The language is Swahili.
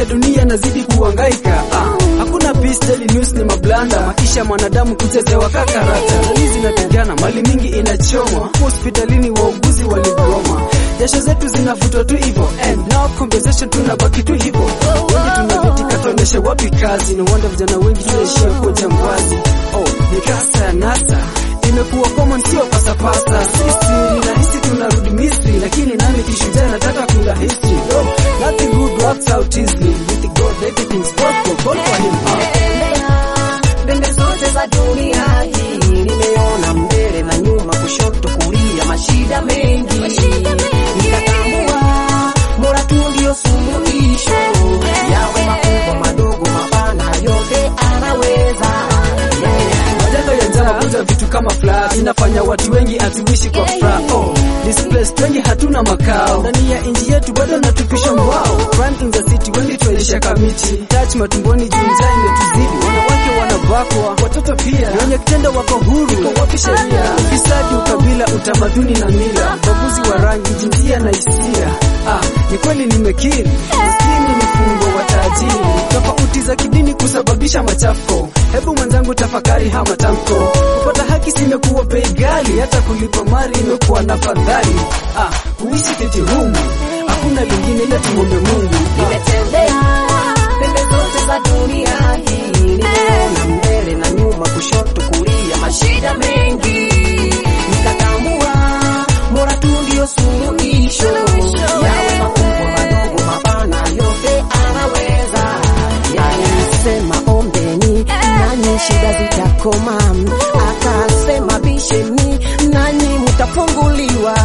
dunia nazidi kuhangaika ah, hakuna peace, daily news ni mablanda, maisha mwanadamu kuchezewa kakarata, jamii zinapigana, mali mingi inachomwa, hospitalini wauguzi waligoma, jasho zetu zinavutwa tu hivyo, and now conversation tunabaki tu hivyo, wengi tunavitika tuoneshe wapi kazi, no wonder vijana wengi tunaishia kuwa jambazi. Oh, ni kasa ya nasa imekuwa common, sio pasapasa. Sisi ninahisi tunarudi Misri, lakini nami kishujaa nataka kula history. Oh, nothing good works out easily with God, everything's possible. Call for him. Ah. pembe zote za dunia hii nimeona mbele na nyuma kushoto kulia mashida mengi nikatambua bora tu ndio suluhisho yawe makubwa madogo mapana yote anaweza Majanga ya njama kuja vitu kama floods inafanya watu wengi hatuishi kwa furaha. Oh, displaced wengi hatuna makao ndani ya nchi yetu, bado natupisha mbao. Crime in the city, wengi tuaisha kamiti, touch matumboni, juu njaa imetuzidi. Wanawake wanabakwa, watoto pia, wenye kitendo wako huru. Iko wapi sheria? Ufisadi, ukabila, utamaduni na mila, ubaguzi wa rangi, jinsia na hisia. Ah, ni kweli nimekiri, maskini ni fungo wa tajiri, tofauti za kidini kusababisha machafuko. Hebu mwenzangu tafakari haya matamko, kupata haki simekuwa bei ghali, hata kulipa mali imekuwa na fadhali. Ah, kuishi kiti humu hakuna lingine ila tumwombe Mungu. Ah, nimetembea pembe zote za dunia hii nimeona mbele na nyuma kushoto kulia mashida mengi nikatambua bora tu ndio suluhisho yawe makubwa madogo mapana yote anaweza alisema ombeni nanyi shida zitakoma akasema bisheni nanyi mtafunguliwa